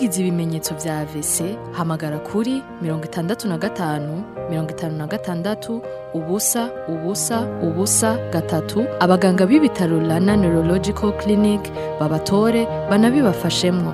ugize ibimenyetso vya AVC hamagara kuri mirongo itandatu na gatanu mirongo itanu na gatandatu ubusa ubusa ubusa gatatu abaganga b'ibitaro Rana Neurological Clinic babatore banabibafashemwo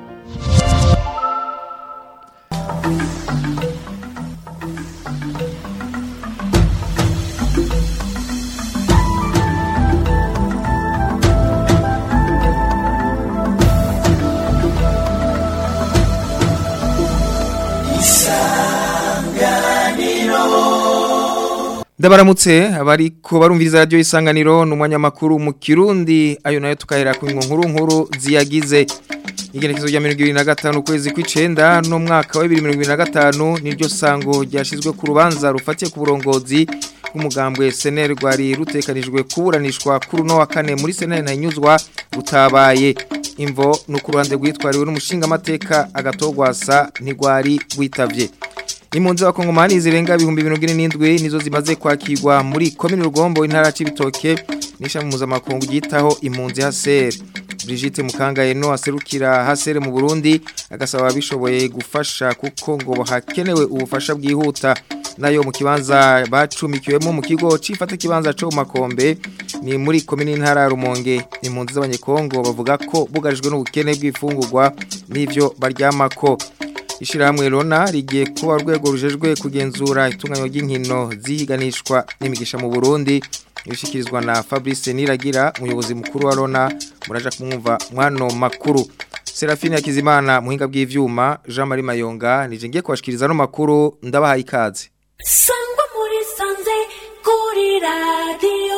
Ndabaramutse abariko barumviriza radio isanganiro n'umwanya makuru mu Kirundi ayo nayo tukahera ku nkuru nkuru ziyagize igenekezo rya 2025 kwezi kw'icenda no mwaka wa 2025 niryo sango ryashizwe ku rubanza rufatiye ku burongozi bw'umugambwe SNL rwari rutekanijwe kuburanishwa kuri no wa kane muri SNL ntanyuzwa gutabaye imvo no ku ruhande rwitwariwe n'umushinga amateka agatogwasa ntigwari gwitavye Impunzi wa Kongomani zirenga ibihumbi 27 nizo zimaze kwakirwa muri komine Rugombo intara c'ibitoke nisha mu mpuzamakungu gitaho impunzi haser Brigitte Mukangaye no aserukira hasere mu Burundi agasaba bishoboye gufasha kuko ngo hakenewe ubufasha bwihuta nayo mu kibanza bacumikiwemo mu kigo cifata kibanza cyo makombe ni muri komine intara Rumonge impunzi z'abanyekongo bavuga ko bugarijwe n'ubukene bw'ifungurwa n'ivyo baryamako Ishirahamwe Rona rigiye kuba rwego rujejwe kugenzura itunganyo ry'inkino zihiganishwa n'imigisha mu Burundi ibishikirizwa na Fabrice Niragira umuyobozi mukuru wa Rona muraja kumwumva mwano makuru Serafine Yakizimana muhinga bw'ivyuma Jean Marie Mayonga nije ngiye kwashikiriza no makuru ndabahaye ikaze Sangwa muri sanze kuri radio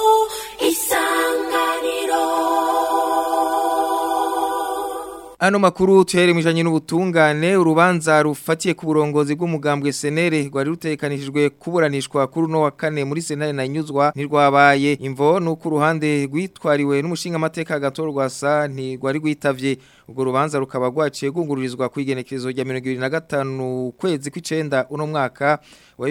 isanganiro Ano makuru tuhere mwijanye n'ubutungane urubanza rufatiye ku burongozi bw'umugambwe senere rwari rutekanishijwe kuburanishwa kuri no wa kane muri senere na nyuzwa ntirwabaye imvo nuko uruhande rwitwariwe n'umushinga amateka gatorwa sa ntirwari rwitavye ubwo rubanza rukaba rwaciye gungururizwa ku igenekerezo rya 2025 kwezi kw'icenda uno mwaka wa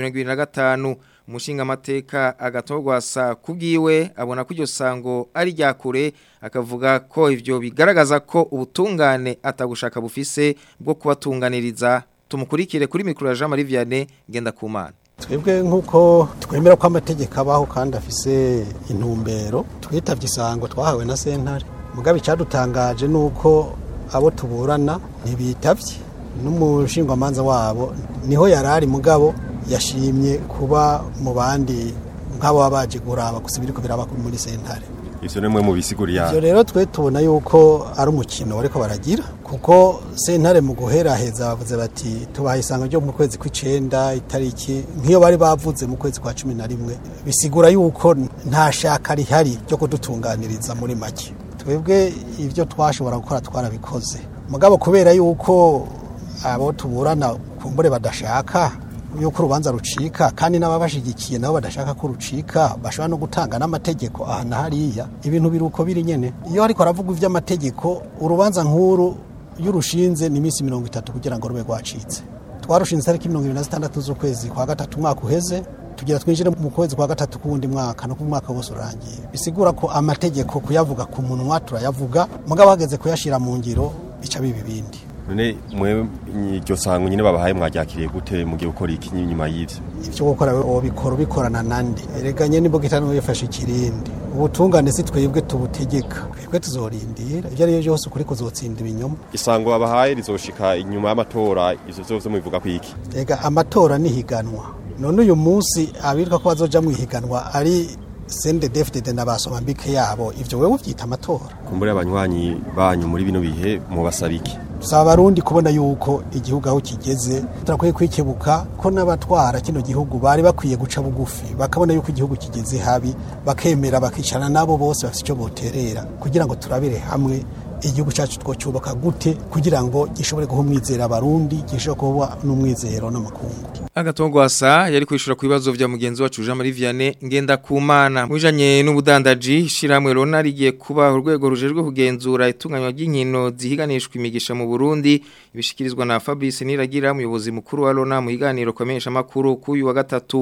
2025 umushinga amateka agatogwa sa kubwiwe abona ko iryo sango ari rya kure akavuga ko ivyo bigaragaza ko ubutungane atagushaka bufise bwo kubatunganiriza tumukurikire kuri mikro ya Jean Marie Vianney genda kumana twebwe nk'uko twemera ko amategeko abaho kandi afise intumbero twitavye isango twahawe na sentare mugabe icadutangaje nuko abo tuburana ntibitavye n'umushingwamanza wabo niho yarari mugabo yashimye kuba mu bandi nk'abo baba baje kuraba gusa ibiriko biraba muri sentare ivyo nimwe mu bisiguriya ivyo rero twe tubona yuko ari umukino bariko baragira kuko sentare mu guheraheza bavuze bati tubaha isanga ryo mu kwezi kw'icenda itariki nk'iyo bari bavuze mu kwezi kwa cumi na rimwe bisigura yuko nta shaka rihari ryo kudutunganiriza muri make twebwe ivyo twashobora gukora twarabikoze mugabo kubera yuko abo tuburana kumbure badashaka yuko urubanza rucika kandi n'ababashigikiye nabo badashaka ko rucika bashobora no gutanga n'amategeko aha na hariya ibintu biri uko biri nyene iyo ariko aravuga ivy'amategeko urubanza nk'uru iyo urushinze ni iminsi mirongo itatu kugira ngo rube rwacitse twarushinze itariki mirongo ibiri na zitandatu z'ukwezi kwa gatatu umwaka uheze tugira twinjire mu kwezi kwa gatatu k'uwundi mwaka no ku mwaka wose urangiye bisigura ko amategeko kuyavuga ku munwa turayavuga mugabo hageze kuyashira mu ngiro bica biba ibindi none mwe iryo sango nyine babahaye mwaryakiriye gute mugiye gukora iki nyuma y'ivyo ivyo gukora wobikora ubikorana nande ereganye n'imboga itanu yifashe ikirindi ubutungane si twebwe tubutegeka twebwe tuzorindira ivyo ariyo vyose ukuri kuzotsinda ibinyoma isango babahaye rizoshika inyuma y'amatora ivyo vyose mubivuga kwiki ega amatora nihiganwa none uyu munsi abitwa ko bazoja mu ihiganwa ari sende defdede n'abasoma mbike yabo ivyo wewe uvyita amatora kumbure abanywanyi banyu muri bino bihe mubasaba iki dusaba abarundi kubona yuko igihugu aho kigeze turakwiye kwikebuka ko n'abatwara kino gihugu bari bakwiye guca bugufi bakabona yuko igihugu kigeze habi bakemera bakicarana nabo bose bafite icyo boterera kugira ngo turabire hamwe igihugu cyacu twocyubaka gute kugira ngo gishobore guha umwizero abarundi gishobore kuba n'umwizero n'amakungu agatongwasa yari kwishura ku bibazo vya mugenzi wacu Jean Marie Vianney ngenda kumana mwijanye n'ubudandaji shiramwe rona rigiye kuba urwego rujejwe kugenzura itunganywa ry'inkino zihiganishwa imigisha mu Burundi ibishikirizwa na Fabrice Niragira umuyobozi mukuru wa Rona mu higaniro kwamenyesha makuru kuyu wa gatatu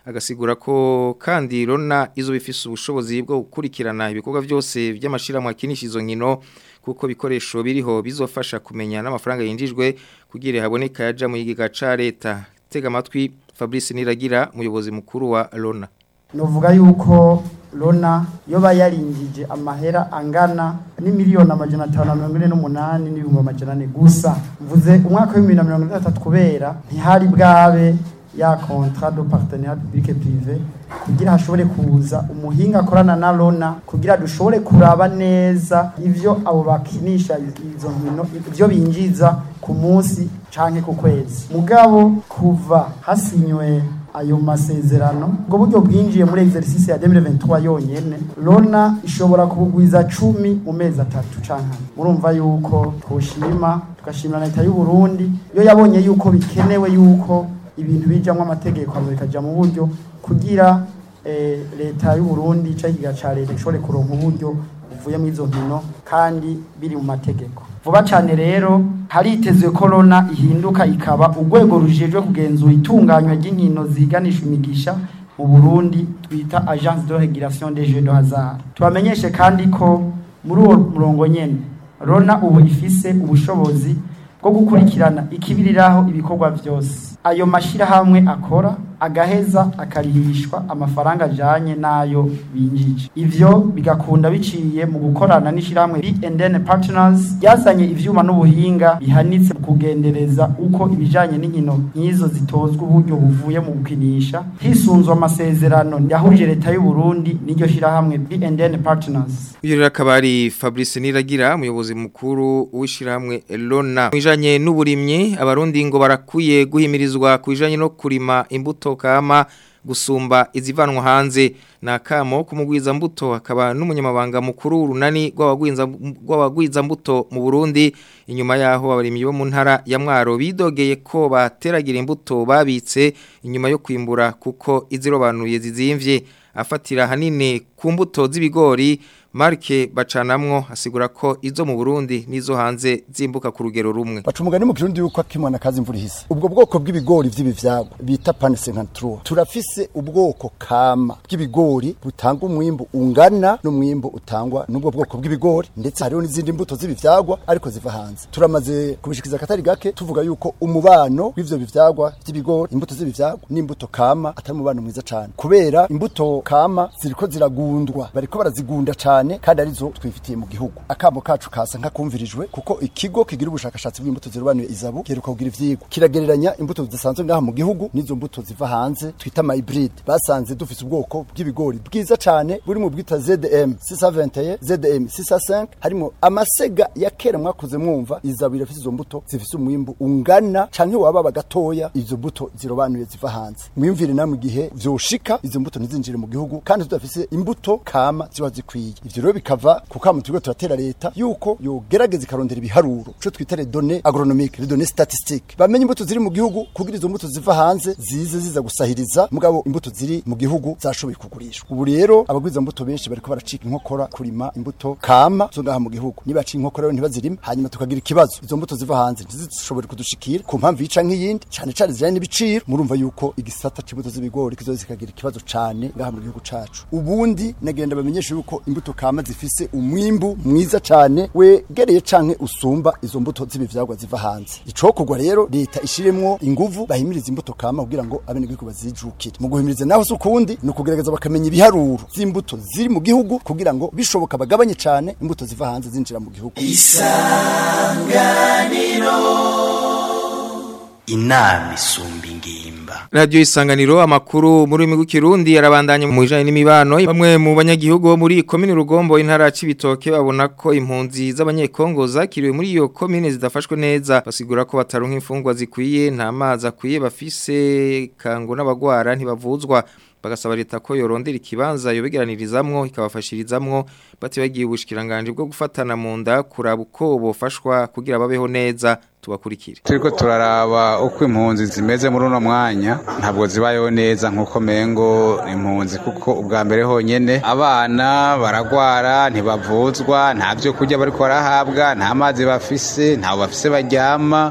agasigura ko kandi Rona izo bifise ubushobozi bwo gukurikirana ibikorwa byose by'amashirahamwe akinisha izo nkino kuko bikoresho biriho bizofasha kumenya n'amafaranga yinjijwe kugira haboneka yaja mu yigiga ca leta tega amatwi Fabrice Niragira umuyobozi mukuru wa Rona novuga yuko Rona yoba yarinjije amahera angana ni miliyoni amajana atanu na mirongo ine n'umunani n'ibihumbi amajana ane gusa mvuze umwaka w'ibihumbi na mirongo itandatu kubera ntihari bwabe ya contrat de partenariat public privé kugira hashobore kuza umuhinga akorana na Rona kugira dushobore kuraba neza ivyo abo bakinisha izo nkino ivyo binjiza ku munsi canke ku kwezi mugabo kuva hasinywe ayo masezerano ubwo buryo bwinjiye muri exercice ya 2023 yonyene Rona ishobora kubugwiza 10 mu mezi atatu canke murumva yuko twoshima tugashimira leta y'u Burundi yo yabonye yuko bikenewe yuko ibintu bijamwe amategeko bikaja mu buryo kugira eh, leta y'u Burundi cyagiga ca leta ishobore kuronka uburyo buvuye mu izo nkino kandi biri mu mategeko vuba cyane rero haritezwe korona ihinduka ikaba urwego rujejwe kugenzura itunganywa ry'inkino ziganisha imigisha mu Burundi twita Agence de Régulation des Jeux de Hasard tubamenyeshe kandi ko muri uwo murongo nyene Rona ubu ifise ubushobozi bwo gukurikirana ikibiriraho ibikorwa byose ayo mashirahamwe akora agaheza akarihishwa amafaranga ajanye n'ayo binjije ivyo bigakunda biciye mu gukorana n'ishirahamwe B&N Partners yazanye ivyuma n'ubuhinga bihanitse mu kugendereza uko ibijanye n'inkino nk'izo zitozwa uburyo buvuye mu gukinisha hisunzwe amasezerano yahuje leta y'u Burundi n'iryo shirahamwe B&N Partners Uyu rero akaba ari Fabrice Niragira umuyobozi mukuru w'ishirahamwe Elona mwijanye n'uburimyi abarundi ngo barakuye guhimirizwa kujanye no kurima imbuto kama gusumba izivanwa hanze na kamo kumugwiza mbuto akaba n'umunyamabanga mukuru runani rw'abagwiza rw'abagwiza mbuto mu Burundi inyuma yaho abarimyi bo mu ntara ya Mwaro bidogeye ko bateragira imbuto babitse inyuma yo kwimbura kuko izirobanuye zizimvye afatira hanini ku mbuto z'ibigori Marke bacanamwo asigura ko izo mu Burundi nizo hanze zimbuka ku rugero rumwe. baca umugani mu kirundi yuko akimana kazi imvura ihise ubwo bwoko bw'ibigori vy'ibivyagwa bita pane 53 turafise ubwoko kama bw'ibigori butanga umwimbu ungana n'umwimbu utangwa n'ubwo bwoko bw'ibigori ndetse hariho n'izindi mbuto z'ibivyagwa ariko ziva hanze turamaze kubishikiza akatari gake tuvuga yuko umubano w'ivyo bivyagwa by'ibigori imbuto z'ibivyagwa n'imbuto kama atari umubano mwiza cane kubera imbuto kama ziriko ziragundwa bariko barazigunda cane kandi arizo twifitiye mu gihugu akamo kacu kasa nkakumvirijwe kuko ikigo kigira ubushakashatsi bw'imbuto zirobanuye izabu giheruka kugira ivyigwa kiragereranya imbuto zidasanzwe ngaha mu gihugu n'izo mbuto ziva hanze twita ama hybride basanze dufise ubwoko bw'ibigori bwiza cane buri mu bwita ZM 621 ZM 605 harimo amasega ya kera mwakuze mwumva izabu irafise izo mbuto zifise umwimbu ungana canke waba bagatoya izo mbuto zirobanuye ziva hanze mwimvire namwe igihe vyoshika izo mbuto ntizinjire mu gihugu kandi tudafise imbuto kama ziba zikwiye ivyo rero bikava ku kamo turiko turatera leta yuko yogerageza ikarondera ibiharuro ico twita les données agronomiques les données statistiques bamenye imbuto ziri mu gihugu kugira izo mbuto ziva hanze zize ziza gusahiriza mugabo imbuto ziri mu gihugu zashoboye kugurishwa ubu rero abagwiza mbuto benshi bariko baracika inkokora kurima imbuto kama zo ngaha mu gihugu nibaca inkokora rero ntibazirima hanyuma tukagira ikibazo izo mbuto ziva hanze ntizishobore kudushikira ku mpamvu yica nk'iyindi cane cane zijanye n'ibiciro murumva yuko igisata c'imbuto z'ibigori kizoza kikagira ikibazo cane ngaha mu gihugu cacu ubundi nagenda bamenyesha yuko imbuto kama zifise umwimbu mwiza cane wegereye canke usumba izo mbuto z'ibivyagwa ziva hanze icokorwa rero leta ishiremwo inguvu bahimiriza imbuto kama kugira ngo abenegihugu bazijukire mu guhimiriza naho si ukundi ni ukugerageza bakamenya ibiharuro z'imbuto ziri mu gihugu kugira ngo bishoboka bagabanye cane imbuto ziva hanze zinjira mu gihugu inama isumba ingimba Radio Isanganiro amakuru muri rurimi rw'ikirundi yarabandanye mu bijanye n'imibano bamwe mu banyagihugu bo muri komine Rugombo intara cibitoke babona ko impunzi z'abanyekongo zakiriwe muri iyo komine zidafashwe neza basigura ko bataronka imfungwa zikwiye nta mazi akwiye bafise kango n'abagwara ntibavuzwa bagasaba leta ko yorondera ikibanza yobegeranirizamwo ikabafashirizamwo batibagiye ubushikiranganje bwo gufatana mu nda kuraba uko bofashwa kugira babeho neza tubakurikire turiko turaraba uko impunzi zimeze muri uno mwanya ntabwo zibayeho neza nk'uko mengo impunzi kuko ubwa mbere honyene abana baragwara ntibavuzwa nta byo kurya bariko barahabwa nta mazi bafise ntaho bafise baryama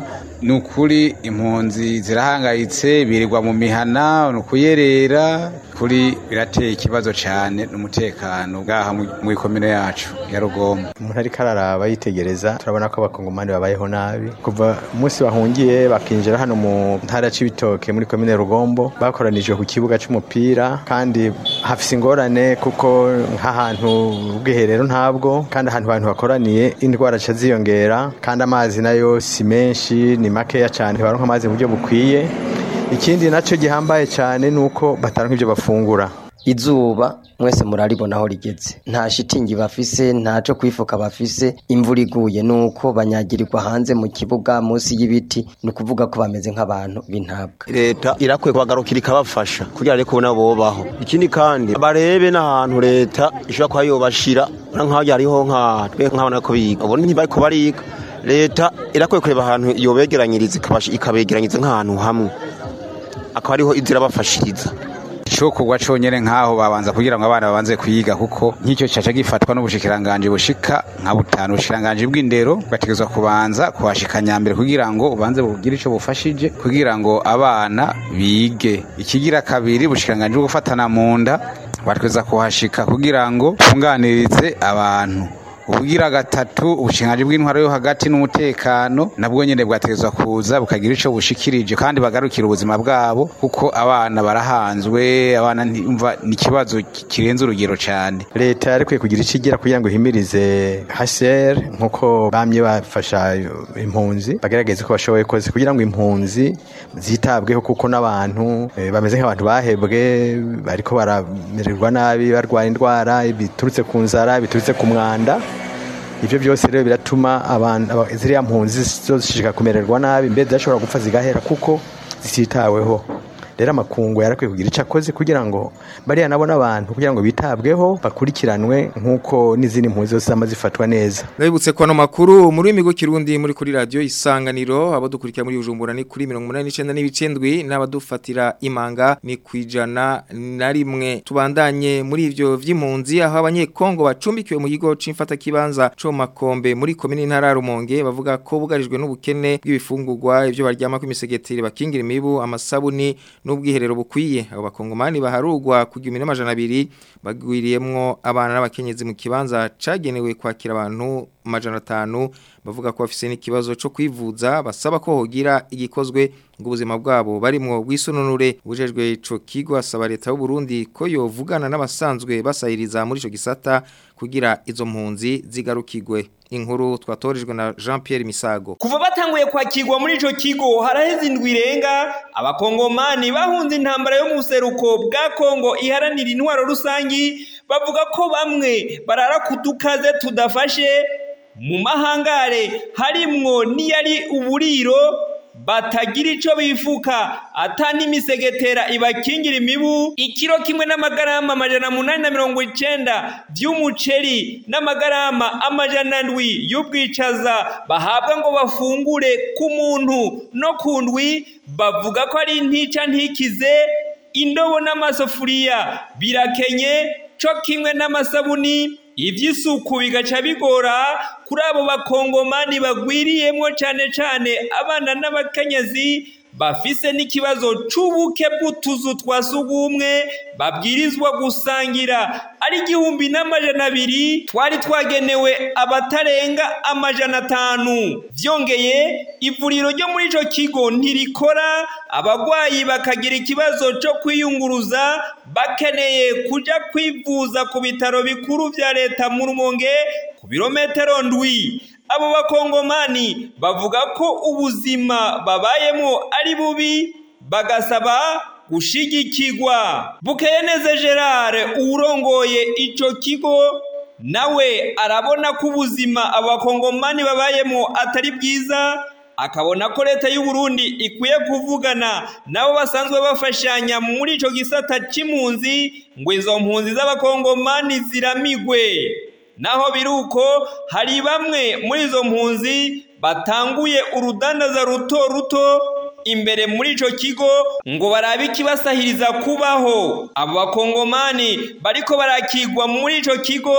ni ukuri impunzi zirahangayitse birirwa mu mihana ni ukuyerera kuri birateye ikibazo cyane n'umutekano bwaha mu ikomine yacu ya rugombo umuntu ariko araraba yitegereza turabona ko abakongomani babayeho nabi kuva umunsi bahungiye bakinjira hano mu ntara c'ibitoke muri komine rugombo bakoranijwe ku kibuga c'umupira kandi hafise ingorane kuko nk'ahantu ubwiherero ntabwo kandi ahantu abantu bakoraniye indwara ca ziyongera kandi amazi nayo si menshi ni makeya cyane baronka amazi mu buryo bukwiye ikindi nacyo gihambaye cyane ni uko bataronka ibyo bafungura izuba mwese muraribona aho rigeze nta shitingi bafise ntaco kwifuka bafise imvura iguye nuko banyagirirwa hanze mu kibuga munsi y'ibiti ni ukuvuga ko bameze nk'abantu b'intabwa leta irakwiye kubagarukira ikabafasha kugira ariko nabo bobaho ikindi kandi barebe n'ahantu leta ishobora kuba yobashira nk'aho hariho nka twe nk'abana ko biga ubu ntibariko bariga leta irakwiye kureba ahantu yobegeranyiriza ikabegeranyiriza nk'ahantu hamwe akaba ariho inzira bafashiriza icokorwa conyene nk'aho babanza kugira ngo abana babanze kwiga kuko nk'icyo caca gifatwa n'ubushikiranganje bushika nka butanu ubushikiranganje bw'indero bugategerezwa kubanza kuhashika mbere kugira ngo ubanze bugire ico bufashije kugira ngo abana bige ikigira kabiri ubushikiranganje bwo gufatana mu nda bategereza kuhashika kugira ngo tunganirize abantu ubugira gatatu ubushingaje bw'intwaro yo hagati n'umutekano nabwo nyene bwategerezwa kuza bukagira ico bushikirije kandi bagarukira ubuzima bwabo kuko abana barahanzwe abana ntimva ni ikibazo kirenze urugero cyane leta yarikwiye kugira icyo igira kugira ngo ihimirize HCR nkuko bamye bafasha impunzi bagerageze ko bashoboye kose kugira ngo impunzi zitabweho kuko n'abantu eh, bameze nk'abantu bahebwe bariko baramererwa nabi barwara indwara biturutse ku nzara biturutse ku mwanda ivyo byose rero biratuma abantu ziriya mpunzi zishika kumererwa nabi mbere zashobora gupfa zigahera kuko zititaweho rero amakungu yarakwiye kugira icyo akoze kugira ngo bariya nabo n'abantu kugira ngo bitabweho bakurikiranwe nk'uko n'izindi mpunzi zose zama zifatwa neza Ndabibutse ko ano makuru muri imigo kirundi muri kuri radio isanganiro abo dukurikira muri Bujumbura ni kuri 189 n'ibicendwi n'abadufatira imanga ni kwijana na rimwe tubandanye muri ivyo vy'impunzi aho abanyekongo bacumbikiwe mu kigo c'imfata kibanza co makombe muri komine ntara Rumonge bavuga ko bugarijwe n'ubukene bw'ibifungurwa ivyo baryama ku misegeteri bakingira imibu amasabuni n'ubwiherero bukwiye abo bakongomani baharugwa ku 1200 bagwiriyemwo abana n'abakenyezi mu kibanza cagenewe kwakira abantu majana 5 bavuga ko bafise n'ikibazo cyo kwivuza basaba ko hogira igikozwe ngo ubuzima bwabo barimwo bwisununure bujejwe ico kigo asaba leta y'u Burundi ko yovugana n'abasanzwe basayiriza muri ico gisata kugira izo mpunzi zigarukigwe inkuru twatorijwe na Jean Pierre Misago kuva batanguye kwakirwa muri ico kigo haraheze indwi irenga abakongomani bahunze intambara yo mu buseruko bwa Kongo iharanira intwaro rusangi bavuga ko bamwe barara kudukaze tudafashe mu mahangare harimwo niyari uburiro batagira ico bifuka ata n'imisegetera ibakingira imibu ikiro kimwe n'amagarama amajana munani na mirongo icenda vy'umuceri n'amagarama amajana ndwi y'ubwicaza bahabwa ngo bafungure ku muntu no ku ndwi bavuga ko ari ntica ntikize indobo n'amasafuriya birakenye co kimwe n'amasabuni ivy'isuku bigaca bigora kuri abo bakongomani bagwiriyemwo cane cane abana n'abakenyezi bafise n'ikibazo c'ubuke bw'utuzu twa sugumwe babwirizwa gusangira ari igihumbi n'amajana abiri twari twagenewe abatarenga amajana atanu vyongeye ivuriro ryo muri ico kigo ntirikora abagwayi bakagira ikibazo co kwiyunguruza bakeneye kuja kwivuza ku bitaro bikuru vya leta mu rumonge ku birometero ndwi abo bakongomani bavuga ko ubuzima babayemo ari bubi bagasaba gushigikirwa bukeyeneze gerard uwurongoye ico kigo nawe arabona ko ubuzima abo bakongomani babayemo atari bwiza akabona ko leta y'u Burundi ikwiye kuvugana nabo basanzwe bafashanya muri ico gisata c'impunzi ngo izo mpunzi z'abakongomani ziramigwe naho biruko hari bamwe muri izo mpunzi batanguye urudandaza ruto ruto imbere muri ico kigo ngo barabe ikibasahiriza kubaho abo bakongomani bariko barakigwa muri ico kigo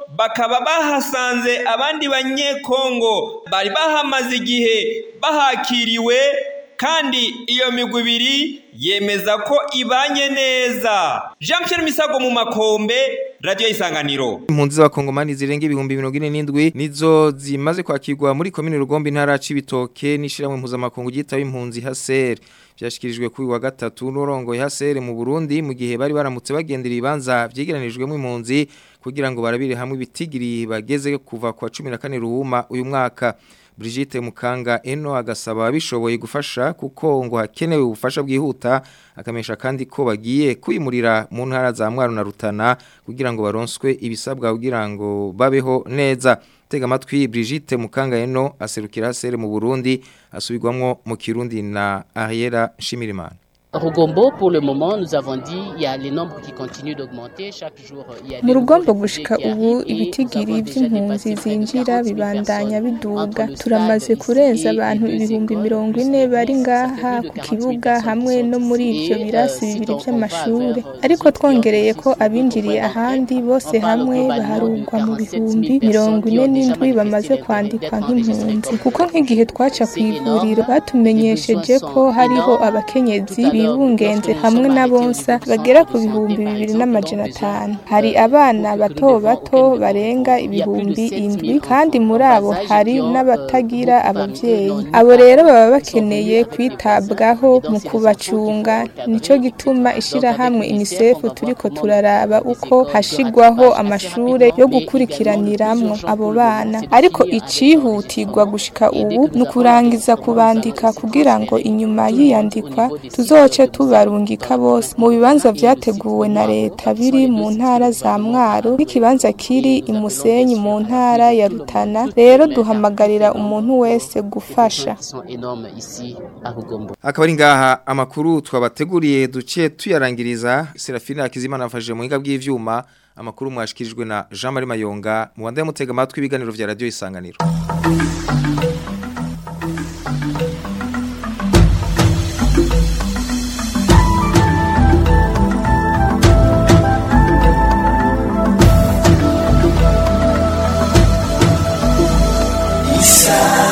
bakaba bahasanze abandi banyekongo bari bahamaze igihe bahakiriwe kandi iyo migwi ibiri yemeza ko ibanye neza jean Pierre misago mu makombe radiyo isanganiro impunzi z'abakongomani zirenga ibihumbi mirongo ine n'indwi nizo zimaze kwakirwa muri komine rugombe intara ya cibitoke n'ishyirahamwe mpuzamakungu ryitaba impunzi haseri byashyikirijwe kuri wa gatatu n'urongoye haseri mu burundi mu gihe bari baramutse bagendera ibibanza byegeranijwemo impunzi kugira ngo barabire hamwe ibitigiri bageze kuva kwa cumi na kane ruhuma uyu mwaka Brigitte Mukanga eno agasaba bishoboye gufasha kuko ngo hakenewe ubufasha bwihuta akamesha kandi ko bagiye kwimurira mu ntara za Mwaro na Rutana kugira ngo baronswe ibisabwa kugira ngo babeho neza tega amatwi Brigitte Mukanga eno aserukira sere mu Burundi asubirwamwo mu Kirundi na Ariera Shimirimana Rugombo pour le moment nous avons dit il y a les nombres qui continuent d'augmenter chaque jour il y a mu rugombo gushika ubu ibitigiri by'impunzi zinjira bibandanya biduga turamaze kurenza abantu ibihumbi mirongo ine bari ngaha ku kibuga hamwe no muri ibyo birasi bibiri by'amashuri ariko twongereye ko abinjiriye ahandi bose hamwe baharugwa mu bihumbi mirongo ine n'indwi bamaze kwandikwa nk'impunzi kuko nk'igihe twaca ku ivuriro batumenyesheje ko hariho abakenyezi bibungenze hamwe na bonsa bagera ku bihumbi bibiri n'amajana atanu hari abana bato bato barenga ibihumbi indwi kandi muri abo hari n'abatagira ababyeyi abo rero baba bakeneye kwitabwaho mu kubacunga nicyo gituma ishyirahamwe unicef turiko turaraba uko hashigwaho amashure yo gukurikiraniramwo abo bana ariko icihutirwa gushika ubu ni ukurangiza kubandika kugira ngo inyuma y'iyandikwa tuzoce tubarungika bose mu bibanza vyateguwe na leta biri mu ntara za mwaro n'ikibanza kiri imusenyi mu ntara ya rutana rero duhamagarira umuntu wese gufasha akaba ari ngaha amakuru twabateguriye duce tuyarangiriza Serafina Akizimana afashije mu hinga bw'ivyuma amakuru mwashikirijwe na Jean Marie Mayonga mu banda mutega amatwi ibiganiro vya radio isanganiro Isa